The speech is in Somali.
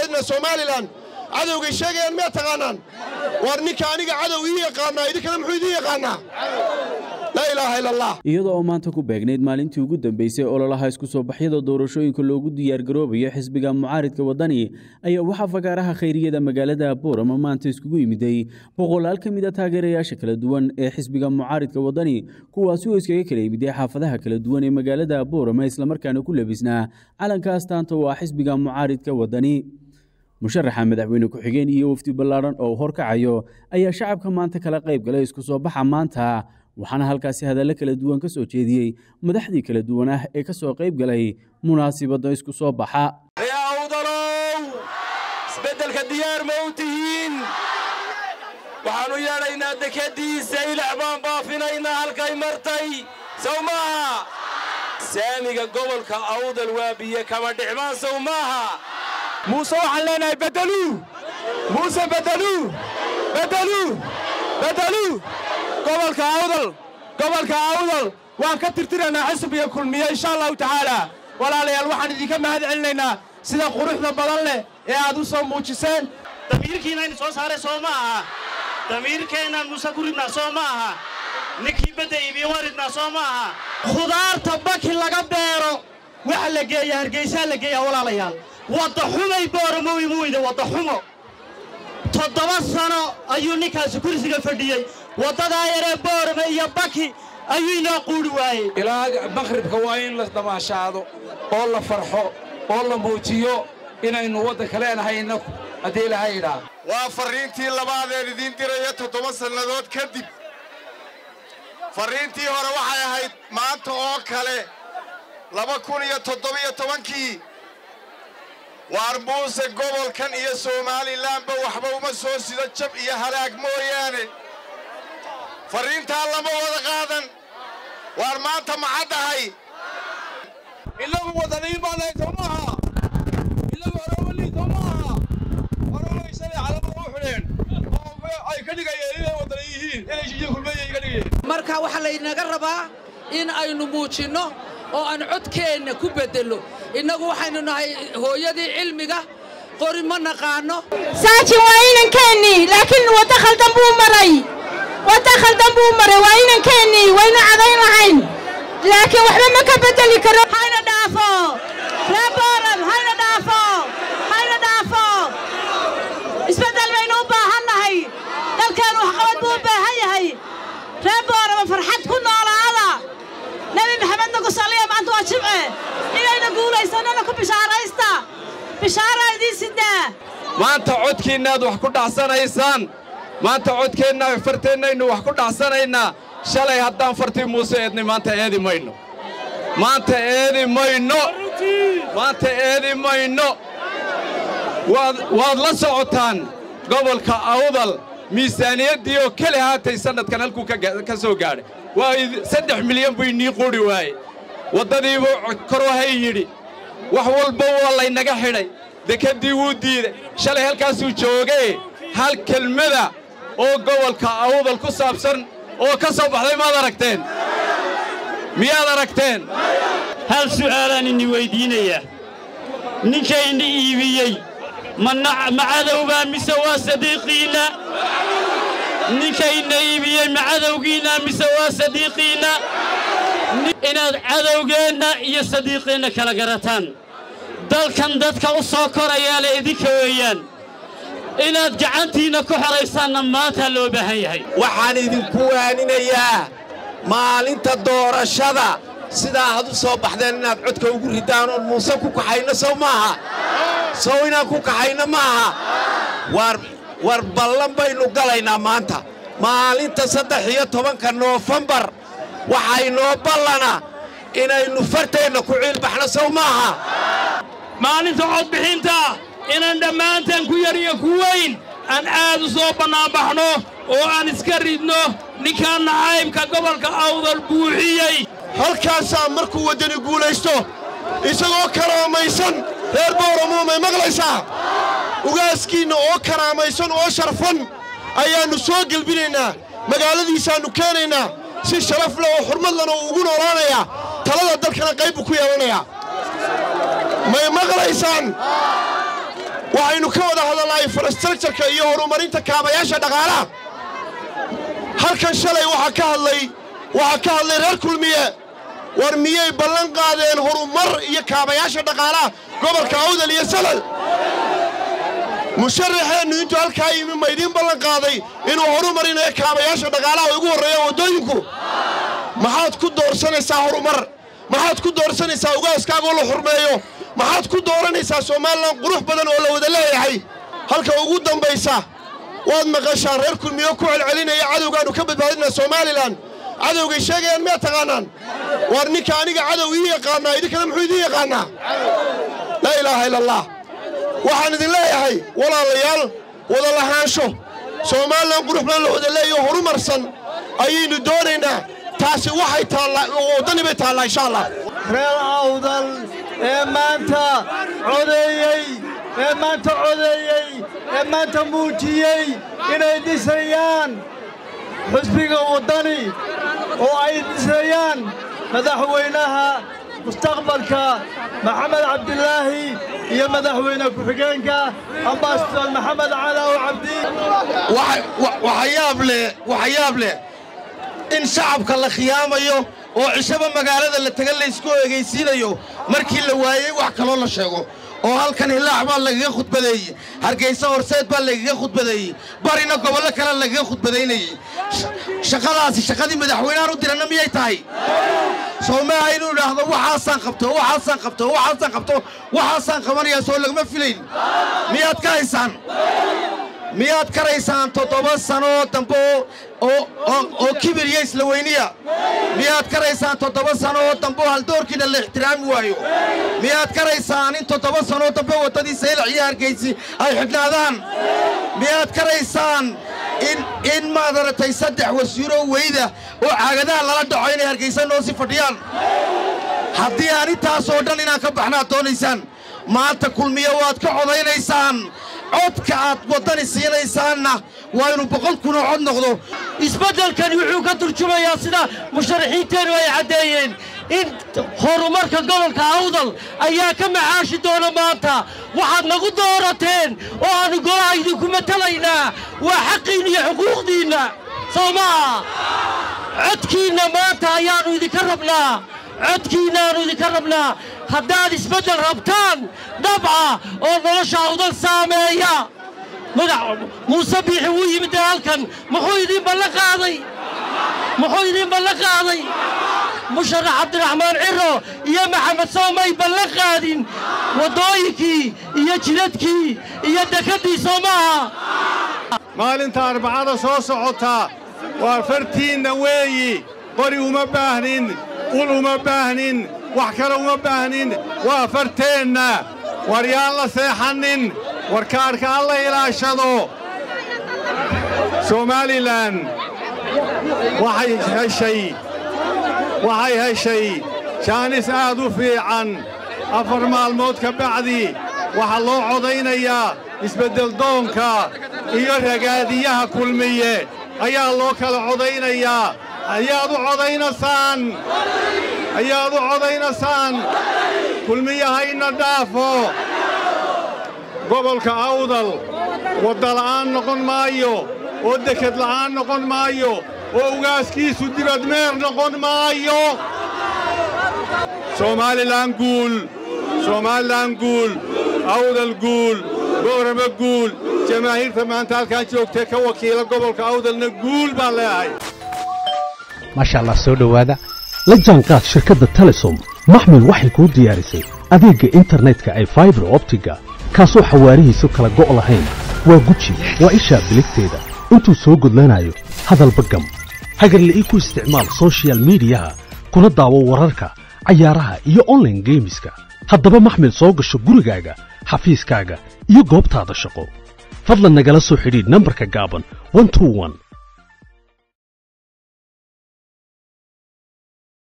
badbaadinaa somalilan cadowgay sheegayaan miyaad taqaanaan war ninka aniga cadow ii yaqaanaa idinkana muxuu idiin yaqaanaa laa ilaaha ila allah iyadoo oo maanta ku beegnayd maalintii ugu dambeysay ololaha isku soo baxyada doorashooyinka loogu diyaargaroobayo xisbiga mucaaridka waddani ayaa waxaa fagaaraha khayriyada magaalada boorama maanta iskugu yimiday boqolaal ka mid a taageerayaasha kala duwan ee xisbiga mucaaridka waddani kuwaasi oo iskaga kala yimiday xaafadaha kala duwan ee magaalada boorama islamarkaana ku labisnaa calanka astaanta oo ah xisbiga mucaaridka waddani musharaxa madaxweyne ku-xigeen iyo wafdi ballaadhan oo horkacayo ayaa shacabka maanta kala qayb galay isku soo baxa maanta waxaana halkaasi hadallo kala duwan ka soo jeediyey madaxdii kala duwan ah ee ka soo qayb galay munaasibadda isku soo baxa awdalow isbeddelka diyaar ma u tihiin waxaannu yeedhaynaa dekaddiisa ilax baan baafinaynaa halkay martay sow maaha saamiga gobolka awdal waa biyo kama dhicmaan sow maaha muuse waxaan leenahay beddeluu muuse beddeluu beddeluu beddeluu gobolka awdal gobolka awdal waan ka tirtiraynaa xisbiga kulmiye insha allahu tacaalaa walaalayaal waxaan idinka mahad celinaynaa sida quruxda badan leh ee aad u soo muujiseen damiirkiinaynu soo saaray soo ma aha damiirkeennaan muuse ku ridnaa soo ma aha ninkii badda iibiye waan ridnaa soo ma aha khudaarta baki laga beero waxa la geeya hargaysaa la geeyaa walaalayaal wadda xumay booramo imu weyda wadda xumo toddoba sano ayuu ninkaasi kursiga fadhiyey waddadaa yaree boorame iyo baki ayuu inoo quudhi waayey ilaa makhribka waa in la damaashaado oo la farxo oo la muujiyo inaynu waddanka leenahay innagu haddii ilaahay idhaa waa farriintii labaadeen idiin diraya toddoba sannadood kadib farriintii hore waxay ahayd maanta oo kale laba kun iyo toddobiyo tobankii waar muuse gobolkan iyo somalilanba waxba uma soo sido jab iyo halaag mooyaane farriintaa lama wada qaadan waar maanta macaddahay inagu wadaniin baa nahay soo maaha inagu oromaliin soo maaha oromaysanay calamada u xidheen oo ay ka dhigayeen inay wadani yihiin inay shiyo kulmeeya ka dhigayeen marka waxaa laynaga rabaa in aynu muujinno oo aan codkeenna ku beddello innagu waxaynu nahay hooyadii cilmiga qori ma naqaanno saajin waa inankeenii laakiin waddo khaldan buu maray waddo khaldan buu maray waa inankeenii waynu cadayn lahayn laakiin waxba ma ka beddeli karo hayna dhaafo ree booram hayna dhaafo hayna dhaafo isbeddel baynu u baahan nahay dalkeennu waxqabad buu u baahan yahay ree boorama farxad ku noolaada nebi maxamedna ku salliya maanta waa jimce inayna guulaysannona ku bishaaraysta bishaaraa idiin sidaa maanta codkiinnaad wax ku dhacsanaysaan maanta codkeenna farteennaynu wax ku dhacsanaynaa shalay haddaan fartii muuse eednay maanta eedi mayno maanta eedi mayno maanta eedi mayno waad la socotaan gobolka awdal miisaaniyaddii oo keli haatay sannadkan halkuu ka soo gaadhay waa saddex milyan buu inii quudhi waaye waddadiibuu korwahay yidhi wax walba waa laynaga xidhay dekeddii wuu diiday shalay halkaasuu joogee hal kelmada oo gobolka awdal ku saabsan oo ka soo baxday maad aragteen miyaad aragteen hal su'aalaan ini weyddiinaya ninkayna iibiyey ma cadowbaa mise waa sadiiqiinna ninkayna iibiyey ma cadowgiinna mise waa sadiiqiinna inaad cadowgeenna iyo sadiiqiinna kala garataan dalkan dadka u soo korayaa le idinka weeyaan inaad gacantiinna ku xoraysaanna maantaa loo baahan yahay waxaan idinku waaninayaa maalinta doorashada sidaa had u soo baxdeen inaad codka ugu riddaan oon muuse ku kaxayno sow maaha sow inaan ku kaxayno maaha war ballan baynu galaynaa maanta maalinta saddex iyo tobanka noofembar waxaa inoo ballana inaynu farteenna ku ciilbaxno sow maaha maalinta codbixinta inaan dhammaantaan ku yar iyo ku weyn aan aad u soo bannaanbaxno oo aan iska ridno ninkaan nacaybka gobolka awdal buuxiyey halkaasaa markuu waddani guulaysto isagoo karaamaysan reer booramuu may maqlaysaa ugaaskiinna oo karaamaysan oo sharfan ayaannu soo gelbinaynaa magaaladiisaannu keenaynaa si sharaf leh oo xurmad lena uu ugu noolaanayaa talada dalkana qayb buu ku yeelanayaa may maqlaysaan waxaynu ka wada hadalnahay infrastructureka iyo horumarinta kaabayaasha dhaqaalaha halkan shalay waxaa ka hadlay waxaa ka hadlay reer kulmiye war miyay ballan qaadeen horumar iyo kaabayaasha dhaqaalaha gobolka awdal iyo salal musharaxeennu intuu halkaa yimi ma idiin ballan qaaday inuu horumarinayo kaabayaasha dhaqaalaha ugu horreeya waddooyinku maxaad ku doorsanaysaa horumar maxaad ku doorsanaysaa ugaaskaagoo la xurmeeyo maxaad ku dooranaysaa somalilan qurux badan oo la wada leeyahay halka ugu dambaysa waad maqashaan reer kulmiyo ku celcelinaya cadowgaannu ka badbaadinaa somalilan cadowgay sheegayaan miyaad taqaanaan waar ninka aniga cadow ii yaqaannaa idinkana muxuu idiin yaqaannaa laa ilaaha ila allah waxaan idin leeyahay walaalayaal wada lahaansho somalilan qurux badan la wada leeyaho horumarsan ayaynu doonaynaa taasi waxay taallaa waddani bay taallaa insha allah reer awdal ee maanta codeeyey ee maanta codeeyey ee maanta muujiyey inay dhisayaan xusbiga waddani oo ay dhisayaan madaxweynaha mustaqbalka maxamed cabdilaahi iyo madaxweyne ku-xigeenka ambasador maxamed calaaw cabdi waxayaab leh waxayaab leh in shacabka la khiyaamayo oo cishaba magaalada la taga laysku egaysiinayo markii la waayey wax kaloo la sheego oo halkan hilaax baa lagaga khudbadeeyey hargaysa horseed baa lagaga khudbadeeyey barina gobollo kale lagaga khudbadaynayey shaqadaasi shaqadii madaxweynehaan u diranna miyay tahay soo maaha inuu idhaahdo waxaasaan qabto waxaasaan qabto waxaasaan qabto waxaasaan qabanayaa soo lagama filayn miyaad ka haysaan miyaad karaysaan toddoba sanoo dambe oo kibir iyo isla weyniya miyaad karaysaan toddoba sano oo dambe oo haldoorkiina la ixtiraami waayo miyaad karaysaan in toddoba sanoo dambe waddadii saylac iyo hargaysi ay xidhnaadaan miyaad karaysaan in maad aratay saddex wasiiroo weyda oo caagadaha lala dhaco inay hargaysa noo si fadhiyaan haddii aan intaasoo dhan inaan ka baxnaad doonaysaan maanta kulmiyo waad ka codaynaysaan codka aad waddani siinaysaanna waa inuu boqol kunoo cod noqdo isbeddelkani wuxuu ka turjumayaa sida musharaxiinteennu ay caddeeyeen in horumarka gobolka awdal ayaa ka macaashi doona maanta waxaad nagu doorateen oo aannu golaha idinku matalaynaa waa xaqiinna iyo xuquuqdiinna soo maaha codkiinna maanta ayaannu idinka rabnaa codkiinnaannu idinka rabnaa haddaad isbeddel rabtaan dhabca oo nolosha awdal saameeya madax muuse biixi wuu yimid dee halkan muxuu idiin ballan qaaday muxuu idiin ballan qaaday musharax cabdiraxmaan ciro iyo maxamed soomay ballan qaadin waddooyinkii iyo jidadkii iyo dekeddii soo maaha maalinta arbacada soo socota waa fartiinna weeyi qori uma baahnin ul uma baahnin wax kale uma baahnin waa farteenna war yaan la seexannin war kaadhka alla ilaashado somalilan waxay heshay waxay heshay jaanis aad u fiican afar maalmood ka bacdi waxaa loo codaynayaa isbeddeldoonka iyo ragaadiyaha kulmiye ayaa loo kala codaynayaa ayaad u codaynaysaan ayaad u codaynaysaan kulmiyahayna dhaafo gobolka awdal waddala'aan noqon maayo oo deked la'aan noqon maayo oo ugaaskiisu dibadmeer noqon maayo soomaalilan guul soomaalilan guul awdal guul boorama guul jamaahiirta maanta halkaan joogtee ka wakiila gobolka awdalna guul baan leeyahay maasha allah soo dhowaada la jaanqaad shirkadda telesom maxmil waxay kuu diyaarisay adeegga internetka ay faibar optiga kaasoo xawaarihiisu kala go' lahayn waa guji waa ishaa biligteeda intuu soo gudlanayo hadalba gam hagarle ii ku isticmaal sochial midiyaha kuna daawo wararka cayaaraha iyo onlaine geemiska haddaba maxmil soo gasho gurigaaga xafiiskaaga iyo goobtaada shaqo fadlan nagala soo xidhiidh nambarka gaaban